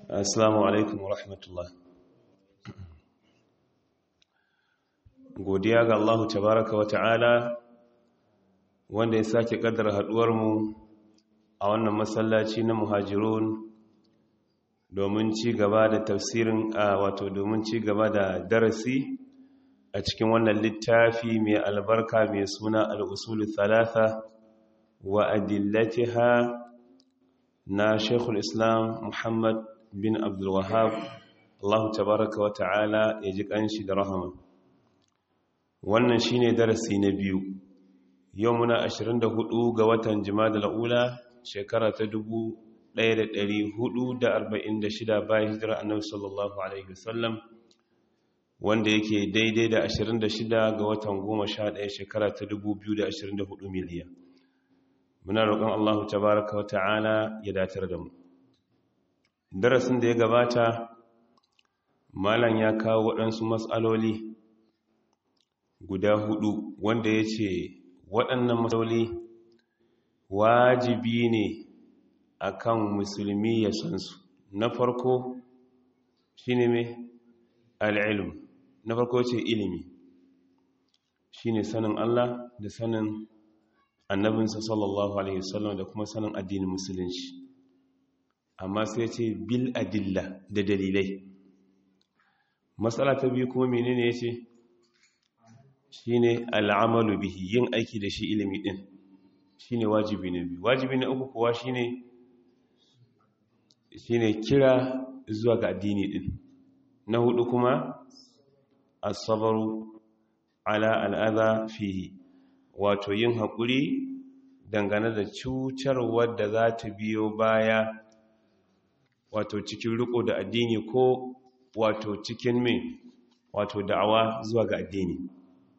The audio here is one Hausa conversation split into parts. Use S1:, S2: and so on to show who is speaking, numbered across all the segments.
S1: Assalamu alaikum wa rahmatullah. Godiya ga Allah tabaraka wa ta'ala wanda ya sake kaddara haduwarmu a wannan masallaci na muhajirun domin ci gaba da tafsirin a wato domin ci gaba da darasi a cikin wannan littafi mai albarka mai suna al'usulu thalatha wa adillatiha na Sheikhul Islam Muhammad bin Abdulwahab Allah tabaraka wa ta'ala ya ji kanshi da rahama wannan shine darasi na biyu yau muna 24 ga watan Jumada al-Ula shekara ta 1446 bayan hijira Annabi sallallahu alaihi wasallam wanda yake daidai da 26 ga watan 11 shekara ta 2024 miliya muna roƙon Allah tabaraka wa ta'ala ya datar da mu darasin da ya gabata malam ya kawo waɗansu matsaloli guda hudu wanda ya ce waɗannan matsaloli wajibi ne akan musulmi ya san su na farko shi ne mai al'ilm na farko ce ilimi shi ne sanin Allah da sanin annabinsa sallallahu alaihi wasallam da kuma sanin addinin musulunci amma sai ce bil adilla da dalilai matsala ta biyu kuma menene ya ce shi ne al'amalu bihi yin aiki da shi ilimi ɗin shi ne wajibi na biyu wajibi na uku kuwa shi ne kira zuwa ga addini ɗin na hudu kuma asabaru ala al'adha fihi wato yin haƙuri dangane da cutarwar da za ta biyo baya wato cikin riko da addini ko wato cikin mai wato da'awa zuwa ga addini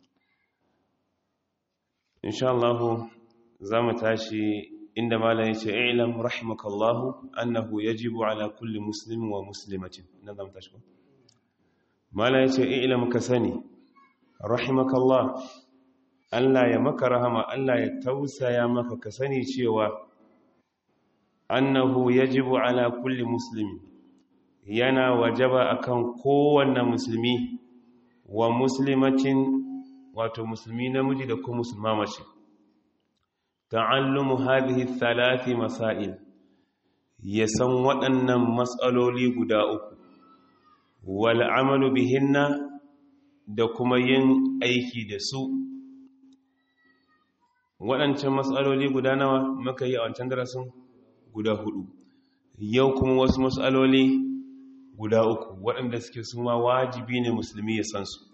S1: insha Allah za mu tashi inda malam yace i'lam rahimakallahu annahu yajibu ala kulli muslimin wa muslimatin nan za mu tashi ko malam yace i'lam ka sani rahimakallah Allah ya maka rahama Allah ya tausaya maka ka sani cewa annahu yajibu ala kulli muslimi yana wajaba akan kowanne musulmi wa muslimatin wato musulmi namiji da kuma musulma mace ta'allumu hadhihi thalathi masail ya san waɗannan matsaloli guda uku wal amalu bihinna da kuma yin aiki da su waɗancan matsaloli guda nawa muka yi a wancan darasin guda hudu yau kuma wasu matsaloli guda uku waɗanda suke suma wajibi ne musulmi ya san su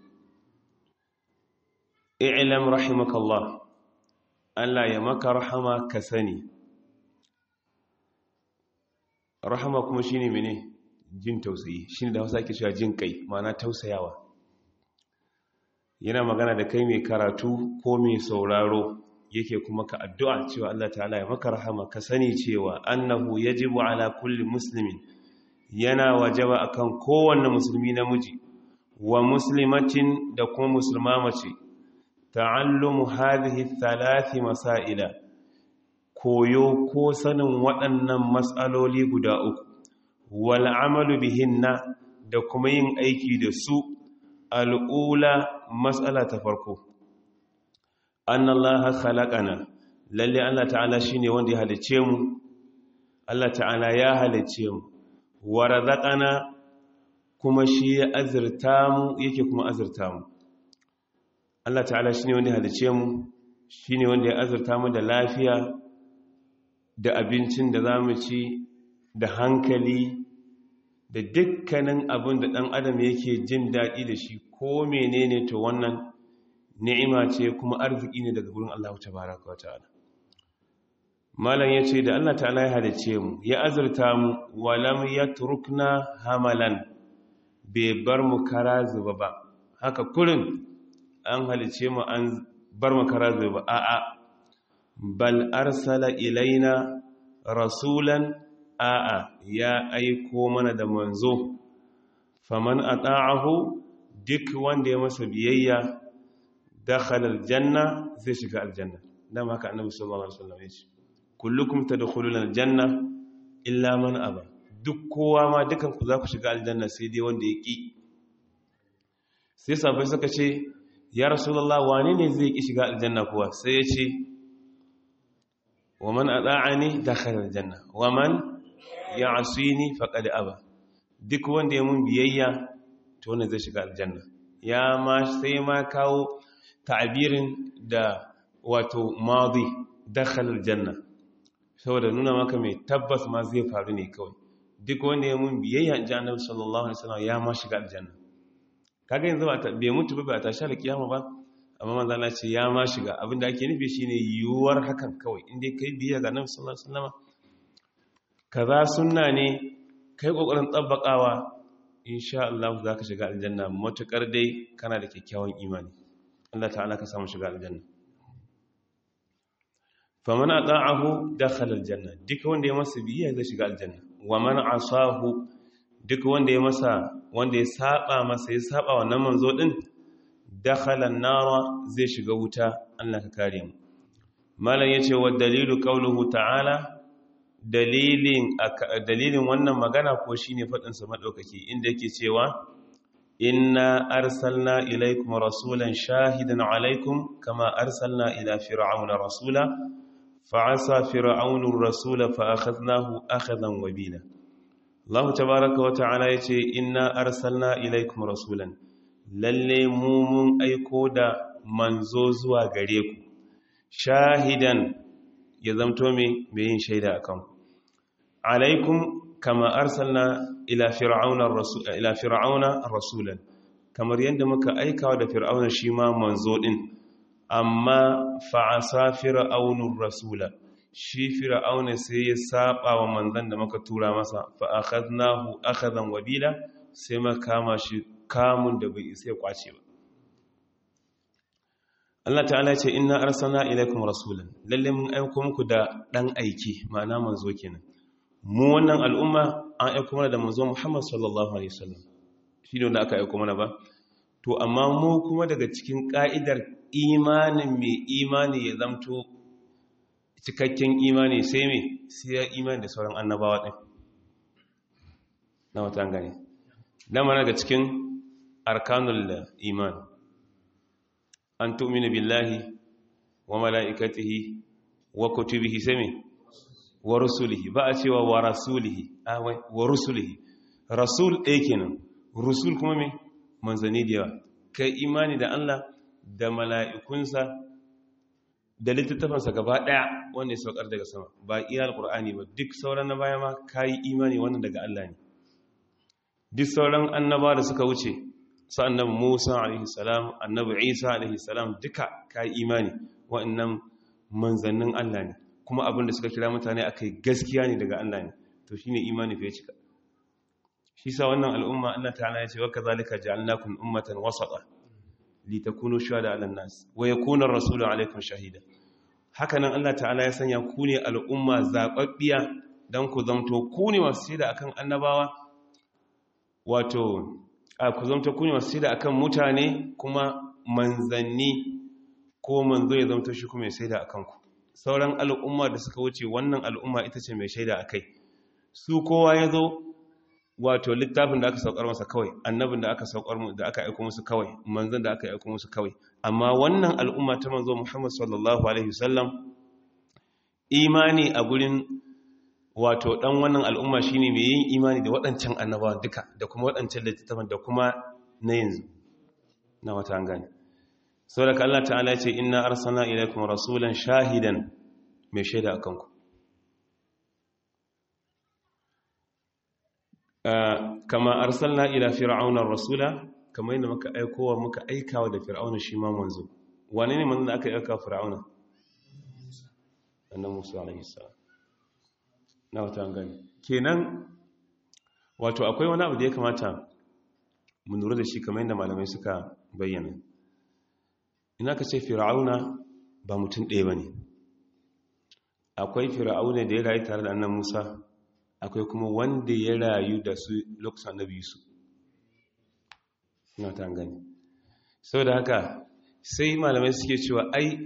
S1: i'lam rahimakallah Allah ya maka rahama ka sani rahama kuma shine mene jin tausayi shine da Hausa ake cewa jin kai ma'ana tausayawa yana magana da kai mai karatu ko mai sauraro yake kuma ka addu'a cewa Allah ta'ala ya maka rahama ka sani cewa annahu yajibu ala kulli muslimin yana wajaba akan kowanne musulmi namiji wa muslimatin da kuma musulma mace ta'allumu hadhihi thalathi masaila koyo ko sanin waɗannan matsaloli guda uku wal amalu bihinna da kuma yin aiki da su al'ula matsala ta farko an Allah khalaqana lalle Allah ta'ala shine wanda ya halice mu Allah ta'ala ya halice mu wa razaqana kuma shi ya azurta mu yake kuma azurta mu Allah ta'ala shine wanda ya halice mu shine wanda ya azurta mu da lafiya da abincin da zamu ci da hankali da dukkanin abin da ɗan adam yake jin daɗi da shi ko menene to wannan ni'ima ce kuma arziki ne daga gurin Allah tabaraka wa ta'ala malam yace da Allah ta'ala ya halice mu ya azurta mu walam yatrukna hamalan bai bar mu kara zuba ba haka kurin an halice mu an bar mu kara zuba a'a bal arsala ilaina rasulan a'a ya aiko mana da manzo faman ata'ahu duk wanda ya masa biyayya dakhala aljanna zai shiga aljanna dan haka annabi sallallahu alaihi wasallam ya ce kullukum tadkhuluna aljanna illa man aba duk kowa ma dukan ku za ku shiga aljanna sai dai wanda ya ƙi sai sabai suka ce ya rasulullah wane ne zai ƙi shiga aljanna kuwa sai ya ce wa man ata'ani dakhala aljanna wa man ya'sini faqad aba duk wanda ya mun biyayya to wanda zai shiga aljanna ya ma sai ma kawo ta'abirin da wato madi dakhala aljanna saboda nuna maka mai tabbas ma zai faru ne kawai duk wanda ya mun biyayya inji annabi sallallahu alaihi wasallam ya ma shiga aljanna kaga yanzu ba bai mutu ba ba ta sha kiyama ba amma manzo Allah ce ya ma shiga abinda ake nufi shine yiwuwar hakan kawai inda kai biyayya ga annabi sallallahu alaihi wasallam kaza sunna ne kai kokarin tsabbakawa insha Allah zaka shiga aljanna matukar dai kana da kyakkyawan imani Allah ta'ala ka samu shiga aljanna faman ata'ahu dakhala aljanna duk wanda ya masa biyayya zai shiga aljanna wa man asahu duk wanda ya masa wanda ya saba masa ya saba wannan manzo din dakhala an-nara zai shiga wuta Allah ka kare mu malam yace wa dalilu qawluhu ta'ala dalilin dalilin wannan magana ko shine fadin sa madaukaki inda yake cewa inna arsalna ilaykum rasulan shahidan alaykum kama arsalna ila fir'auna rasula fa'asa fir'aunu rasula fa akhadnahu akhadan wabila Allah tabaaraka wa ta'ala yace inna arsalna ilaykum rasulan lalle mu mun aiko da manzo zuwa gare ku shahidan ya zamto me mai yin shaida akan ku alaikum kama arsalna ila fir'auna rasula ila fir'auna rasulan kamar yadda muka aikawa da fir'auna shi ma manzo din amma fa'asa fir'aunur rasula shi fir'auna sai ya saba wa manzon da muka tura masa fa akhadnahu akhadan wabila sai muka kama shi kamun da bai sai kwace ba Allah ta'ala ya ce inna arsalna ilaykum rasulan lalle mun aika muku da dan aiki ma'ana manzo kenan mu wannan al'umma an aika mana da manzo Muhammad sallallahu alaihi wasallam shi ne wanda aka aika mana ba to amma mu kuma daga cikin ka'idar imanin mai imani ya zamto cikakken imani sai me sai ya imani da sauran annabawa din na wata gane dama daga cikin arkanul iman an tu'minu billahi wa mala'ikatihi wa kutubihi sami wa rusulihi ba a cewa wa rasulihi awai wa rusulihi rasul ɗaya kenan rusul kuma me manzanni da yawa kai imani da Allah da mala'ikunsa da littattafansa gaba ɗaya wanda ya saukar daga sama ba iya alƙur'ani ba duk sauran na baya ma ka yi imani wannan daga Allah ne duk sauran annaba da suka wuce su annabi musa alaihi salam annabi isa alaihi salam duka ka yi imani wa'annan manzannin Allah ne kuma abin da suka kira mutane akai gaskiya ne daga Allah ne to shine imani fa ya cika shi sa wannan al'umma Allah ta'ala ya ce wa kazalika ja'alnakum ummatan wasata litakunu shuhada 'alan nas wa yakuna ar-rasulu 'alaykum shahida hakanan Allah ta'ala ya sanya ku ne al'umma zababbiya dan ku zamto ku ne masu shaida akan annabawa wato a ku zamto ku ne masu shaida akan mutane kuma manzanni ko manzo ya zamto shi kuma ya shaida akan ku sauran al'umma da suka wuce wannan al'umma ita ce mai shaida akai su kowa ya zo wato littafin da aka saukar masa kawai annabin da aka saukar da aka aika musu kawai manzon da aka aika musu kawai amma wannan al'umma ta manzo Muhammad sallallahu alaihi wasallam imani a gurin wato dan wannan al'umma shine mai yin imani da waɗancan annabawa duka da kuma waɗancan littafin da kuma na yanzu na wata gani saboda Allah ta'ala ya ce inna arsalna ilaykum rasulan shahidan mai shaida akan ku kama arsalna ila fir'auna rasula kama yadda muka aikowa muka aikawa da fir'auna shi ma manzo wane ne manzo da aka aika fir'auna annabi Musa alaihi salam na wata gani kenan wato akwai wani abu da ya kamata mu lura da shi kamar yadda malamai suka bayyana ina ka ce fir'auna ba mutum ɗaya bane akwai fir'auna da ya rayu tare da annabi Musa akwai kuma wanda ya rayu da su lokacin annabi su na ta gani sau da haka sai malamai suke cewa ai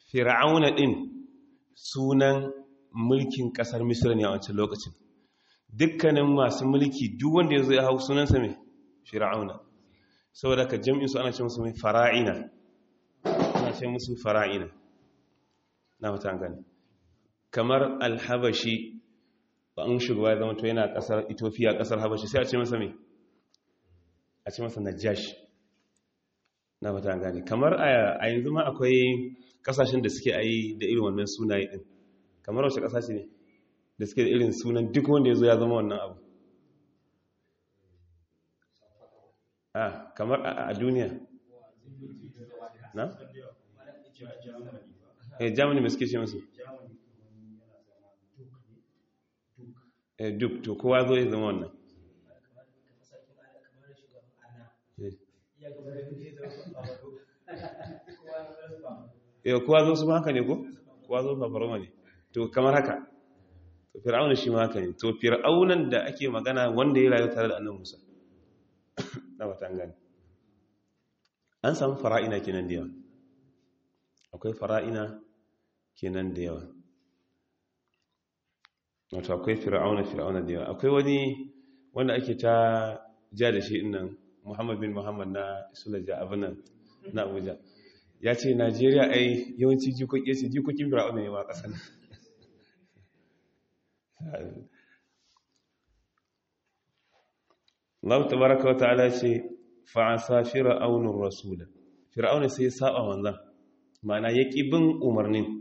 S1: fir'auna din sunan mulkin kasar misir ne a wancan lokacin dukkanin masu mulki duk wanda ya zo ya hau sunansa mai fir'auna saboda ka jam'in su ana ce musu mai fara'ina ana ce musu fara'ina na mata gani kamar alhabashi ba an shugaba ya zama to yana kasar ethiopia kasar habashi sai a ce masa mai a ce masa najash na mata gani kamar a yanzu ma akwai kasashen da suke ayi da irin wannan sunaye din kamar wace kasashe ne da suke da irin sunan duk wanda ya zo ya zama wannan abu a kamar a duniya na? eh germany mai suke ce masu eh duk to kowa zo ya zama wannan yau kowa zo su haka ne ko? kowa zo fafaroma ne to kamar haka to fir'auna shi ma haka ne to fir'aunan da ake magana wanda ya rayu tare da annan musa na matan gani an samu fara'ina kenan da yawa akwai fara'ina kenan da yawa wato akwai fir'auna fir'auna da yawa akwai wani wanda ake ta ja da shi innan muhammad bin muhammad na sulaja abinan na abuja ya ce najeriya ai yawanci jikoki ce jikokin fir'auna ne ma kasan Allah tabaraka wa ta'ala ce fa'asa fir'aunur rasula fir'auna sai ya saba manzan ma'ana ya bin umarnin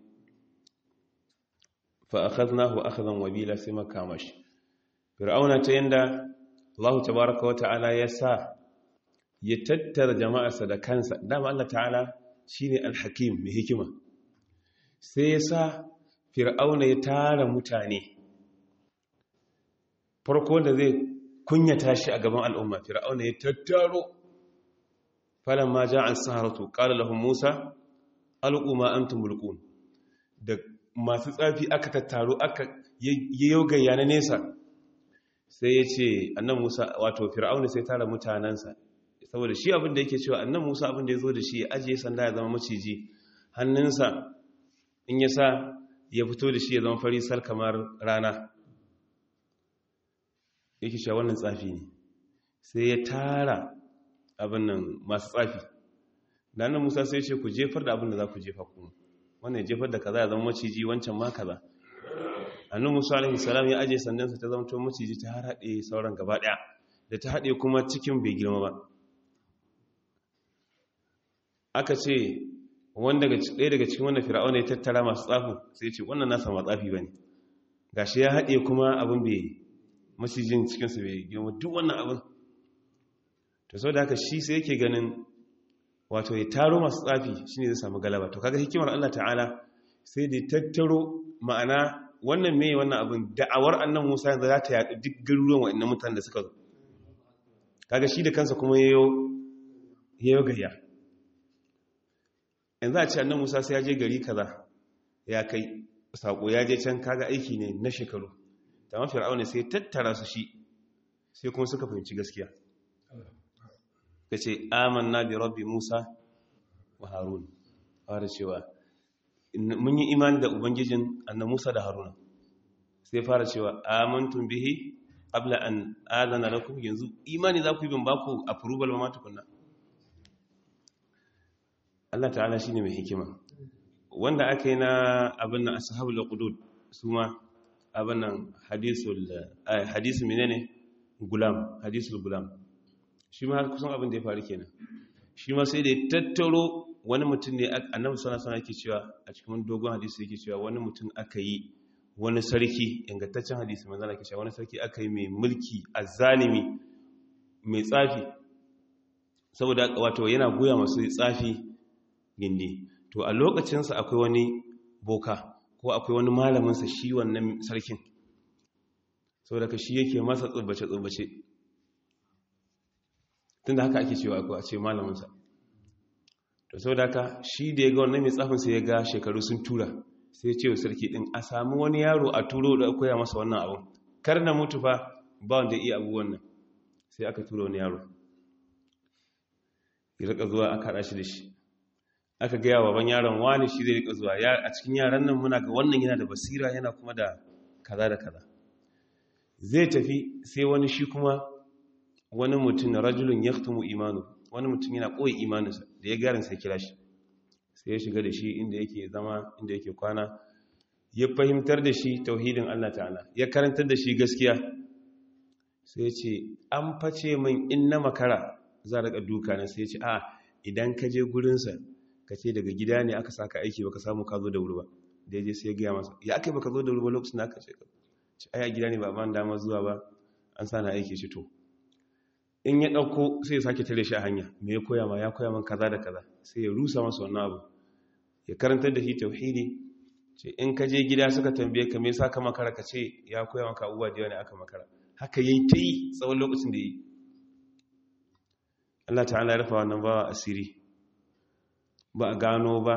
S1: fa akhadnahu akhadan wabila sai makamashi fir'auna ta yanda Allah tabaraka wa ta'ala ya sa ya tattara jama'arsa da kansa dama Allah ta'ala shine al-hakim mai hikima sai ya sa fir'auna ya tara mutane farko da zai kunyata shi a gaban al'umma fir'auna ya tattaro falan ma ja an saharatu ƙala lahun musa al'umma an tumulkun da masu tsafi aka tattaro aka yau gayya na nesa sai ya ce annan musa wato fir'auna sai tara mutanensa saboda shi abinda yake cewa annan musa abinda ya zo da shi ya ajiye sanda ya zama maciji hannunsa in ya sa ya fito da shi ya zama farisar kamar rana yake cewa wannan tsafi ne sai ya tara abin nan masu tsafi da nan musa sai ce ku jefar da abin da za ku jefa kuma wannan ya jefar da kaza ya zama maciji wancan ma kaza annan musa alaihi salam ya aje sandansa ta zama maciji ta har haɗe sauran gaba ɗaya da ta haɗe kuma cikin bai girma ba aka ce ɗaya daga cikin wanda fir'auna ya tattara masu tsafi sai ce wannan nasa ma tsafi ba ne gashi ya haɗe kuma abin bai masijin cikinsu bai girma duk wannan abin to sau da haka shi sai yake ganin wato ya taro masu tsafi shi ne zai samu galaba to kaga hikimar Allah ta'ala sai da tattaro ma'ana wannan mai wannan abin da'awar annan musa yanzu za ta yaɗu duk garuruwan wa'annan mutane da suka zo kaga shi da kansa kuma ya yi gayya yanzu a ce annan musa sai ya je gari kaza ya kai sako ya je can kaga aiki ne na shekaru ta mafi ra'auni sai tattara su shi sai kuma suka fahimci gaskiya ka ce amanna bi rabbi musa wa harun fara cewa mun yi imani da ubangijin annan musa da haruna sai fara cewa amantun bihi abla an adana lakum yanzu imani za ku yi bin baku approval ma tukunna Allah ta'ala shine mai hikima wanda aka yi na abin nan ashabul qudud su ma abin nan hadisul hadisul menene gulam hadisul gulam shi ma kusan abin da ya faru kenan shi ma sai da ya tattaro wani mutum ne annabi sallallahu alaihi yake cewa a cikin dogon hadisi yake cewa wani mutum aka yi wani sarki ingantaccen hadisi manzo Allah yake cewa wani sarki aka yi mai mulki azzalimi mai tsafi saboda wato yana goya masu tsafi gindi to a lokacinsa akwai wani boka ko akwai wani malaminsa shi wannan sarkin sau daga shi yake masa tsubbace-tsubbace tun da haka ake cewa akwai a ce malaminsa to sau da haka shi da ya ga wannan mai tsafinsa ya ga shekaru sun tura sai ya ce wa sarki ɗin a sami wani yaro a turo da koya masa wannan abun kar na mutu fa ba wanda iya abubuwan nan sai aka tura wani yaro ya rika zuwa aka haɗa shi da shi aka gaya wa ban yaron wani shi zai rika zuwa a cikin yaran nan muna ga wannan yana da basira yana kuma da kaza da kaza zai tafi sai wani shi kuma wani mutum rajulun yaktumu imanu wani mutum yana koyi imaninsa da ya garin sai kira shi sai ya shiga da shi inda yake zama inda yake kwana ya fahimtar da shi tauhidin Allah ta'ala ya karantar da shi gaskiya sai ce an face min in na makara za a duka na sai ce a idan ka je gurinsa ka ce daga gida ne aka saka aiki baka samu ka zo da wuri ba da ya je sai ya gaya masa ya aka baka zo da wuri ba lokacin da aka ce ka ce ai a gida ne ba ban dama zuwa ba an sa na aiki shi to in ya ɗauko sai ya sake tare shi a hanya me ya koya ma ya koya man kaza da kaza sai ya rusa masa wannan abu ya karantar da shi tauhidi ce in ka je gida suka tambaye ka me yasa ka makara ka ce ya koya maka abubuwa da yawa ne aka makara haka yayi ta yi tsawon lokacin da yi Allah ta'ala ya rufa wannan bawa asiri ba a gano ba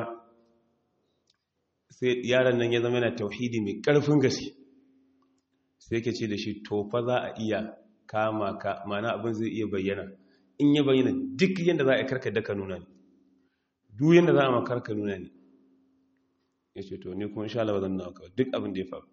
S1: sai yaron nan ya zama yana tauhidi mai ƙarfin gaske sai ke ce da shi to fa za a iya kama ka mana abin zai iya bayyana in ya bayyana duk yadda za a karka daka nuna ne duk yadda za a makarka nuna ne ya ce to ni kuma insha Allah zan nawa kawai duk abin da ya faru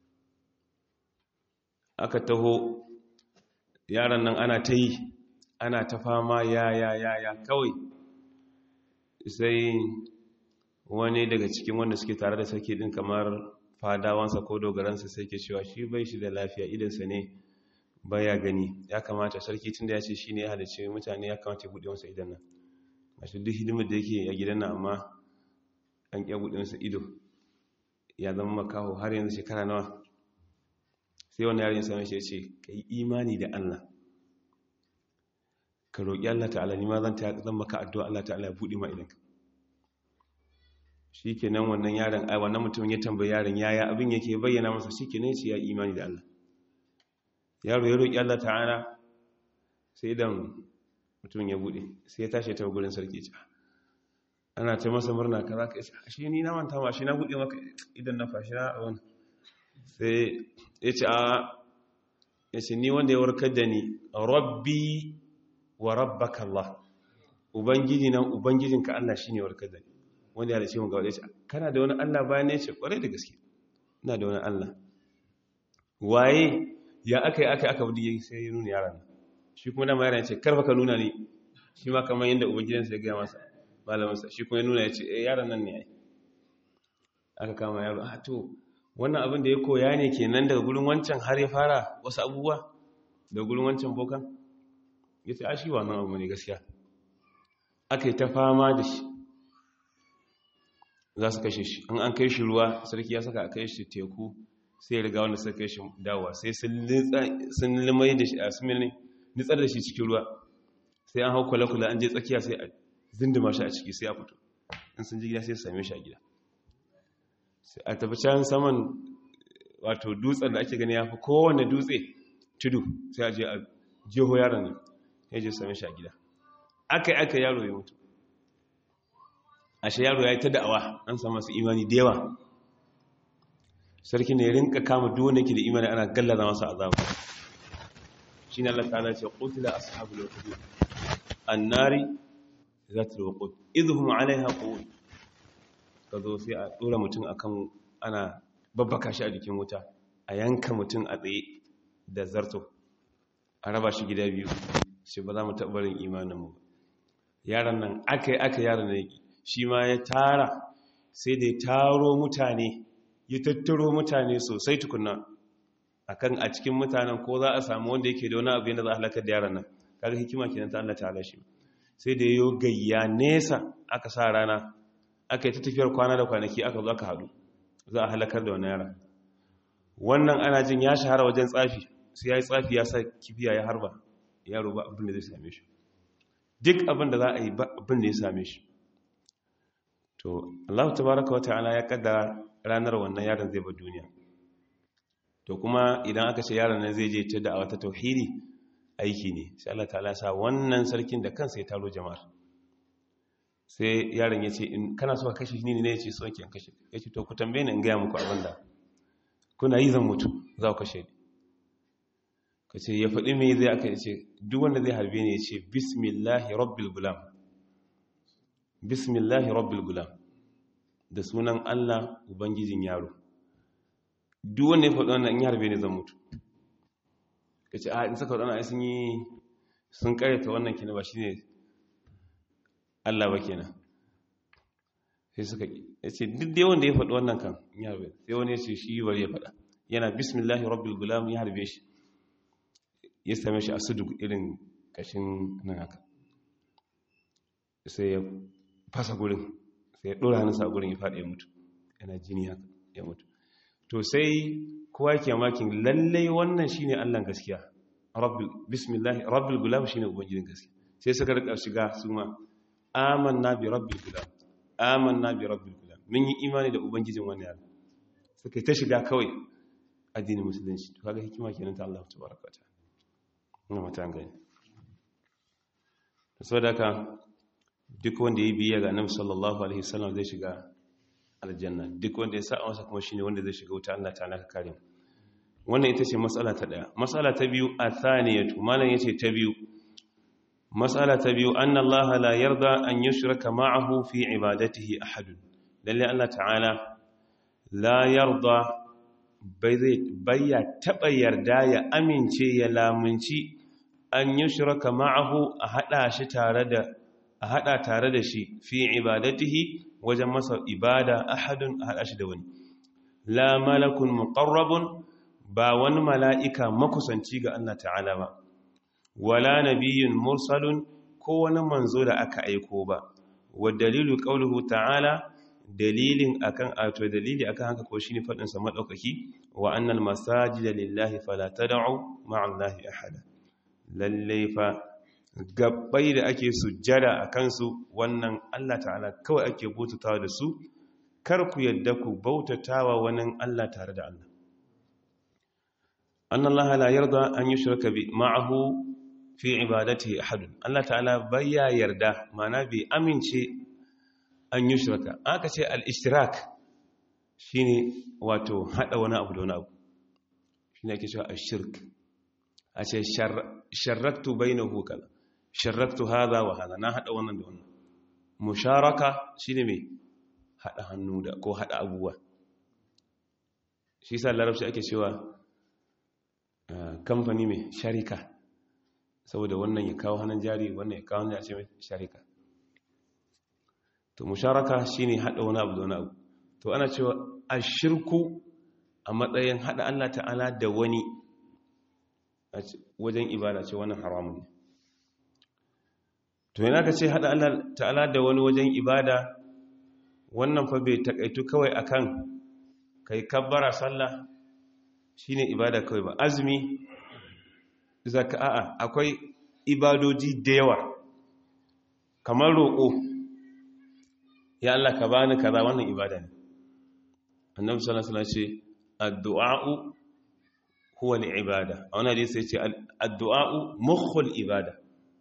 S1: aka taho yaran nan ana ta yi ana ta fama ya ya ya ya kawai sai wani daga cikin wanda suke tare da sarki din kamar fadawansa ko dogaransa sai ke cewa shi bai shi da lafiya idansa ne baya gani ya kamata sarki tun da ya ce shi ne ya halice mutane ya kamata ya buɗe masa idan nan mashi duk hidimar da yake a gidan nan amma an ƙya buɗe masa ido ya zama makaho har yanzu shekara nawa sai wani yarin sami shi ya ce ka yi imani da allah ka roƙi allah ta'ala ni ma zan zan maka addu'a allah ta'ala ya buɗe ma idanka shi ke nan wannan yaron ai wannan mutumin ya tambayi yaron yaya abin yake bayyana masa shi ke nan shi ya imani da allah yaro ya roƙi Allah ta'ala sai idan mutum ya buɗe sai ya tashi ta gurin sarki ce ana ta masa murna ka za ka isa shi ni na manta ma shi na buɗe maka idan na fashi na wani sai ya ce a ya ce ni wanda ya warkar da ni rabbi wa rabbaka Allah ubangiji nan ubangijinka Allah shi ne warkar da ni wanda ya da ce mun ga wadda ya ce kana da wani Allah bayan ya ce kwarai da gaske ina da wani Allah waye ya aka yi aka aka wuce sai ya nuna yaran shi kuma dama yaran ce karfa ka nuna ne shi ma kamar yadda ubangidansa ya gaya masa malaminsa shi kuma ya nuna ya ce eh yaran nan ne ai aka kama yaro a to wannan abin da ya koya ne kenan daga gurin wancan har ya fara wasu abubuwa daga gurin wancan bokan ya ce a shi wannan abu ne gaskiya aka yi ta fama da shi za su kashe shi in an kai shi ruwa sarki ya saka a kai shi teku sai riga wanda suka kai shi dawa sai sun limai da shi a sun nitsar da shi cikin ruwa sai an hau kwale-kwale an je tsakiya sai a zindima shi a ciki sai a fito in sun ji gida sai su same shi a gida sai a tafi can saman wato dutsen da ake gani ya fi kowane dutse tudu sai a je a jeho yaron nan ya je same shi a gida aka yi aka yaro ya mutu ashe yaro ya yi ta da'awa an samu masu imani da yawa sarki ne rinka kama duk wanda yake da imani ana gallaza masa azaba shine Allah ta'ala ce qutila ashabul ukhdud annari zatul waqud idhum 'alayha qu'ud kazo sai a dora mutum akan ana babbaka shi a jikin wuta a yanka mutum a tsaye da zarto a raba shi gida biyu shi ba za mu tabbarin imanin mu yaran nan akai aka yaran ne shi ma ya tara sai da ya taro mutane ya tattaro mutane sosai tukuna akan a cikin mutanen ko za a samu wanda yake da wani abu yadda za a halakar da yaran nan kaga hikima kenan ta Allah ta'ala shi sai da yayo gayya nesa aka sa rana aka yi ta tafiyar kwana da kwanaki aka zo aka hadu za a halakar da wani yara wannan ana jin ya shahara wajen tsafi sai ya yi tsafi ya sa kifiya ya harba yaro ba abin da zai same shi duk abin da za a yi ba abin da ya same shi to Allah tabaraka wa ta'ala ya kaddara ranar wannan yaron zai bar duniya to kuma idan aka ce yaron nan zai je ta da'awa ta tauhidi aiki ne sai Allah ta'ala sa wannan sarkin da kansa ya taro jama'ar sai yaron ya ce in kana so ka kashe ni ne ya ce so ke kashe ya ce to ku tambaye ni in gaya muku abin da kuna yi zan mutu za ku kashe ni ka ce ya faɗi me zai aka ce duk wanda zai harbe ne ya ce bismillahi rabbil gulam bismillahi rabbil gulam da sunan Allah ubangijin yaro duk wanda ya faɗi wannan in ya harbe ne zan mutu ka ce a in suka waɗanda sun yi sun karyata wannan kina ba shi ne Allah ba kenan sai suka ya ce duk dai wanda ya faɗi wannan kan ya harbe sai wani ya ce shi bari ya faɗa yana bismillahi rabbil gulam ya harbe shi ya same shi a sudu irin kashin nan haka sai ya fasa gurin sai ya ɗora hannunsa a gurin ya faɗi ya mutu yana jini haka ya mutu to sai kowa ke makin lallai wannan shine Allah gaskiya rabbil bismillah rabbil gulam shine ubangijin gaskiya sai suka rika shiga su ma amanna bi rabbil gulam amanna bi rabbil gulam mun yi imani da ubangijin wannan yaro suka ta shiga kawai addinin musulunci to kaga hikima kenan ta Allah tabaraka ta ina mata gani saboda haka duk wanda ya biya ga annabi sallallahu alaihi wasallam zai shiga aljanna duk wanda ya sa masa kuma shine wanda zai shiga wuta Allah ta'ala ka kare mu wannan ita ce matsala ta daya matsala ta biyu athaniyatu malan yace ta biyu matsala ta biyu anna Allah la yarda an yushraka ma'ahu fi ibadatihi ahad lalle Allah ta'ala la yarda bai zai bayya taba yarda ya amince ya lamunci an yushraka ma'ahu a hada shi tare da a hada tare da shi fi ibadatihi wajen masa ibada ahadun a hada shi da wani la malakun muqarrabun ba wani mala'ika makusanci ga Allah ta'ala ba wala nabiyyun mursalun ko wani manzo da aka aiko ba wa dalilu qauluhu ta'ala dalilin akan ato dalili akan haka ko shine fadin sa madaukaki wa annal masajida lillahi fala tad'u ma'a allahi ahada lalle fa gabbai da ake sujjada a kansu wannan Allah ta'ala kawai ake bautatawa da su kar ku yadda ku bautatawa wani Allah tare da Allah anna Allah la yarda an yushraka bi ma'ahu fi ibadatihi ahad Allah ta'ala bayya yarda mana bi amince an yushraka aka ce al-ishtirak shine wato hada wani abu da wani abu shine ake cewa ash-shirk a ce sharraktu bainahu kaza sharraktu hadha wa hadha na hada wannan da wannan musharaka shine me hada hannu da ko hada abubuwa shi sa larabci ake cewa kamfani mai sharika saboda wannan ya kawo hannun jari wannan ya kawo hannun ce mai sharika to musharaka shine hada wani abu da wani abu to ana cewa ashirku a matsayin hada Allah ta'ala da wani wajen ibada ce wannan haramun ne to yana ka ce haɗa Allah ta'ala da wani wajen ibada wannan fa bai takaitu kawai akan kai kabbara sallah shine ibada kawai ba azumi zaka'a akwai ibadoji da yawa kamar roƙo ya Allah ka bani kaza wannan ibada ne annabi sallallahu alaihi wasallam ce addu'a'u huwa ibada a wani hadisi ya ce addu'a'u mukhul ibada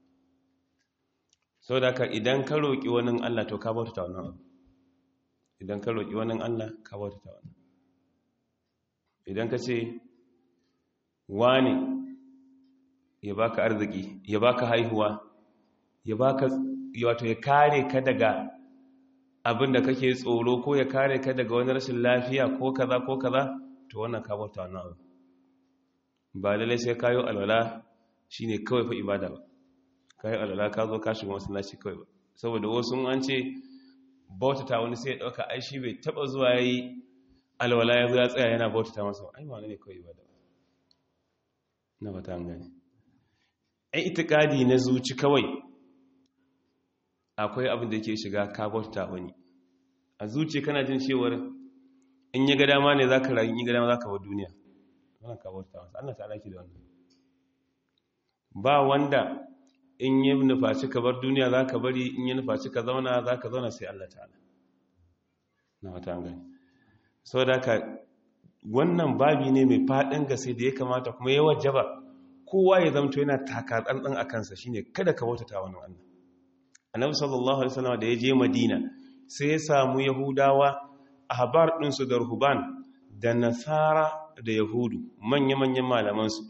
S1: sau da ka idan ka roƙi wani Allah to ka bauta ta wannan abu idan ka roƙi wani Allah ka bauta ta wannan idan ka ce wani ya baka arziki ya baka haihuwa ya baka wato ya kare ka daga abin da kake tsoro ko ya kare ka daga wani rashin lafiya ko kaza ko kaza to wannan ka bauta wannan abu ba lalai sai kayo alwala shine kawai fa ibada ba kayo alwala ka zo ka shiga masallaci kawai ba saboda wasu an ce bautata wani sai ya dauka ai shi bai taba zuwa yayi alwala ya zo ya tsaya yana bautata masa ai ba ne kawai ibada ba na ba ta gane ai itikadi na zuci kawai akwai abin da yake shiga ka bautata wani a zuci kana jin cewar in ya ga dama ne zaka rayu in ya ga dama zaka bar duniya wannan ka bauta masa Allah ta alaki da wannan ba wanda in yi nufaci ka bar duniya za ka bari in yi nufaci ka zauna za ka zauna sai Allah ta'ala na wata gani sau da ka wannan babi ne mai faɗin gase da ya kamata kuma ya wajaba kowa ya zamto yana taka tsantsan a kansa shine kada ka bautata wani Allah annabi sallallahu alaihi wasallam da ya je madina sai ya samu yahudawa ahbar ɗinsu da ruhban da nasara da yahudu manya-manyan malamansu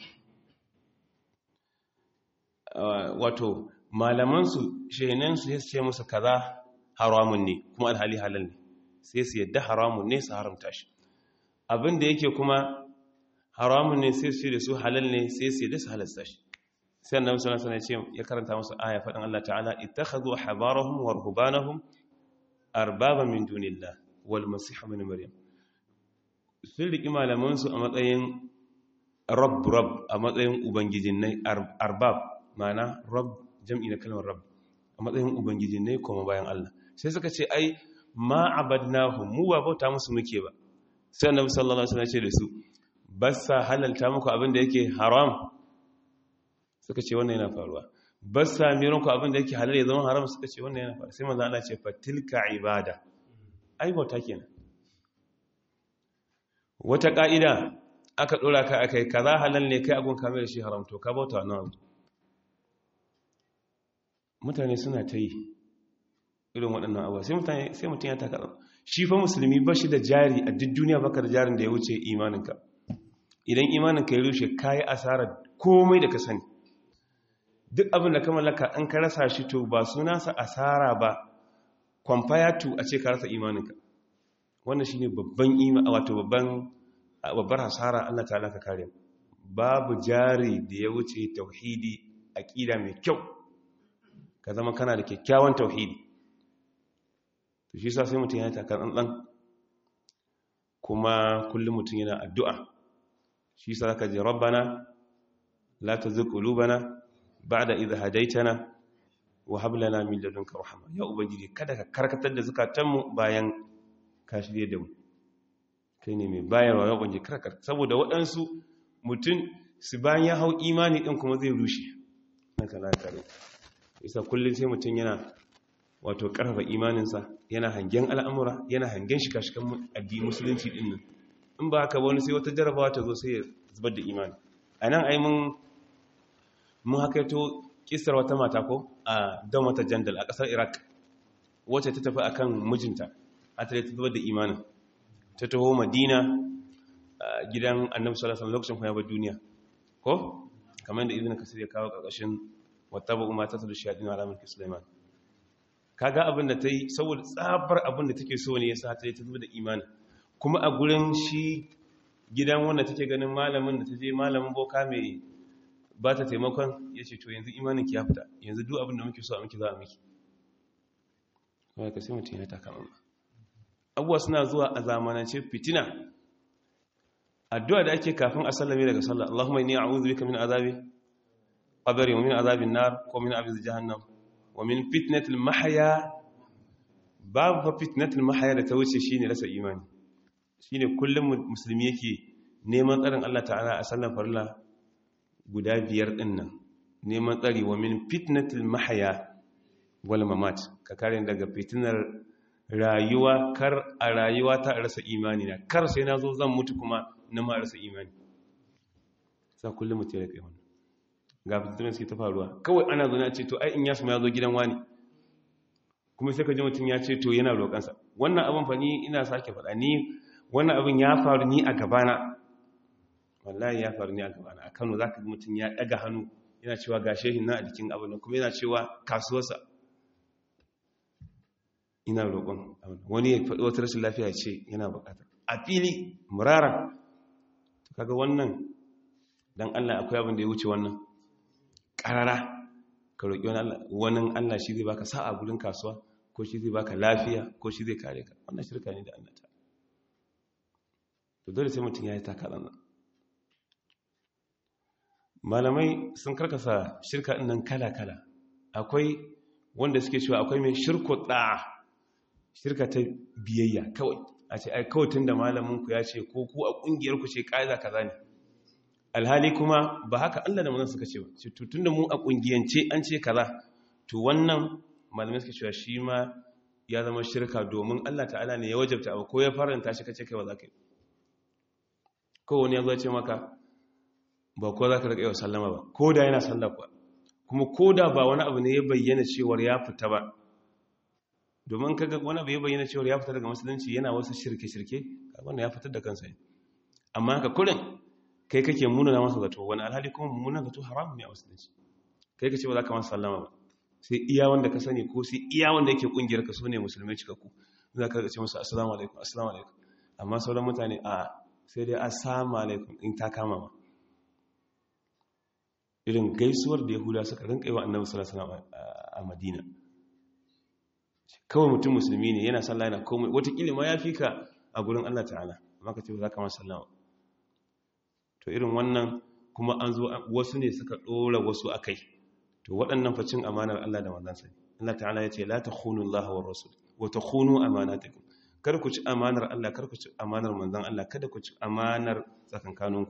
S1: wato malamansu shehinansu ya ce musu kaza haramun ne kuma alhali halal ne sai su yadda haramun ne su haramta shi abinda yake kuma haramun ne sai su da su halal ne sai su da su halasta shi sai annabi sallallahu alaihi wasallam ya karanta musu aya fadin Allah ta'ala ittakhadhu habarahum wa ruhbanahum arbaba min dunillah wal masih ibn maryam sun riki malaman su a matsayin rabb rabb a matsayin ubangijin ne arbab ma'ana rabb jam'i na kalmar rabb a matsayin ubangijin ne kuma bayan Allah sai suka ce ai ma abadnahum mu ba bauta musu muke ba sai annabi sallallahu alaihi wasallam ya ce da su basa halalta muku abin da yake haram suka ce wannan yana faruwa basa miran ku abin da yake halal ya zama haram suka ce wannan yana faruwa sai manzo Allah ce fatilka ibada ai bauta kenan wata ka'ida aka dora ka akai kaza halal ne kai agun kamar shi haram to ka bauta wannan abu mutane suna ta yi irin waɗannan abuwa sai mutane sai mutum ya taka shi fa musulmi ba shi da jari a duk duniya baka da jarin da ya wuce imaninka idan imaninka ya rushe kayi asarar komai da ka sani duk abin da ka mallaka an ka rasa shi to ba sunansa asara ba kwamfayatu a ce ka rasa imaninka wannan shine babban ima wato babban babbar hasara Allah ta'ala ka kare babu jari da ya wuce tauhidi aqida mai kyau ka zama kana da kyakkyawan tauhidi to shi sa sai mutum ya taka ɗanɗan kuma kullum mutum yana addu'a shi sa ka je rabbana la tuzigh qulubana ba'da idh hadaytana wa hab lana min ladunka rahma ya ubangiji kada ka karkatar da zukatanmu bayan ka shirye da mu kai ne mai bayarwa ya ubangiji karkar saboda waɗansu mutum su bayan ya hau imani ɗin kuma zai rushe haka na kare isa kullum sai mutum yana wato ƙarfafa imaninsa yana hangen al'amura yana hangen shika-shikan addini musulunci ɗin nan in ba haka wani sai wata jarabawa ta zo sai ya zubar da imani a nan ai mun hakaito kisar wata mata ko a don wata jandal a ƙasar iraq wacce ta tafi akan mijinta a tare ta zubar da imanin ta taho madina gidan annabi sallallahu alaihi lokacin kuma ya bar duniya ko kamar da ibnu kasir ya kawo ƙarƙashin wata ba umma ta tsadu shayadin alamin sulaiman kaga abin da ta yi saboda tsabar abin da take so ne ya sa ta yi ta zuba da imani kuma a gurin shi gidan wanda take ganin malamin da ta je malamin boka mai ba ta taimakon ya ce to yanzu imanin ki ya fita yanzu duk abin da muke so a miki za a miki kawai ka sai mutum ya taka mamma abuwa suna zuwa a zamanance fitina addu'a da ake kafin a sallame daga sallah Allahumma inni a'udhu bika min azabi qabri wa min azabin nar ko min azabi jahannam wa min fitnatil mahya babu fa fitnatil mahya da ta wuce shine rasa imani shine kullum musulmi yake neman tsarin Allah ta'ala a sallan farilla guda biyar din nan neman tsari wa min fitnatil mahya wal mamat ka kare daga fitinar rayuwa kar a rayuwa ta rasa imani na kar sai na zo zan mutu kuma na ma rasa imani sa kullum mutum ya kai wannan ga fitattun suke ta faruwa kawai ana zo na ce to ai in yasu ya zo gidan wani kuma sai ka ji mutum ya ce to yana roƙansa wannan abin fa ni ina sake faɗa ni wannan abin ya faru ni a gabana wallahi ya faru ni a gabana a kano za ka ga mutum ya ɗaga hannu yana cewa ga shehin na a jikin abin nan kuma yana cewa kasuwarsa ina roƙon wani ya faɗi wata rashin lafiya ce yana buƙatar a fili murara kaga wannan dan Allah akwai abin da ya wuce wannan ƙarara ka roƙi wani Allah shi zai baka sa'a gurin kasuwa ko shi zai baka lafiya ko shi zai kare ka wannan shirka ne da Allah ta to dole sai mutum ya yi takalan nan malamai sun karkasa shirka ɗin nan kala-kala akwai wanda suke cewa akwai mai shirko ɗa'a shirka ta biyayya kawai a ce ai kawai tun da malaminku ya ce ko ku a ƙungiyarku ce ƙa'ida kaza ne alhali kuma ba haka Allah da mazan suka ce ba ce tun da mu a ƙungiyance an ce kaza to wannan malamai suka cewa shi ma ya zama shirka domin Allah ta'ala ne ya wajabta abu ko ya faranta shi kace kai ba za ka yi ko wani ya zo ce maka ba ko za ka riƙa yau sallama ba ko da yana sallah kuwa kuma ko da ba wani abu ne ya bayyana cewar ya fita ba domin kaga wani abu ya bayyana cewar ya fita daga musulunci yana wasu shirke-shirke wanda ya fitar da kansa yi amma haka kurin kai kake munana masa zato wani alhali kuma munana zato haramun ne a musulunci kai ka ce ba za ka masa sallama ba sai iya wanda ka sani ko sai iya wanda yake kungiyar ka so ne musulmai cikakku za ka ce masa assalamu alaikum assalamu alaikum amma sauran mutane a sai dai assalamu alaikum in ta kama ma irin gaisuwar da yahuda suka rinka yi wa annabi sallallahu alaihi wasallam a madina kawai mutum musulmi ne yana sallah yana komai watakila ma ya fi ka a gurin Allah ta'ala amma ka ce za ka masa sallama to irin wannan kuma an zo wasu ne suka ɗora wasu a kai to waɗannan facin amanar Allah da manzansa Allah ta'ala ya ce la takhunu Allah wa rasul wa takhunu amanatakum kar ku ci amanar Allah kar ku ci amanar manzan Allah kada ku ci amanar tsakankaninku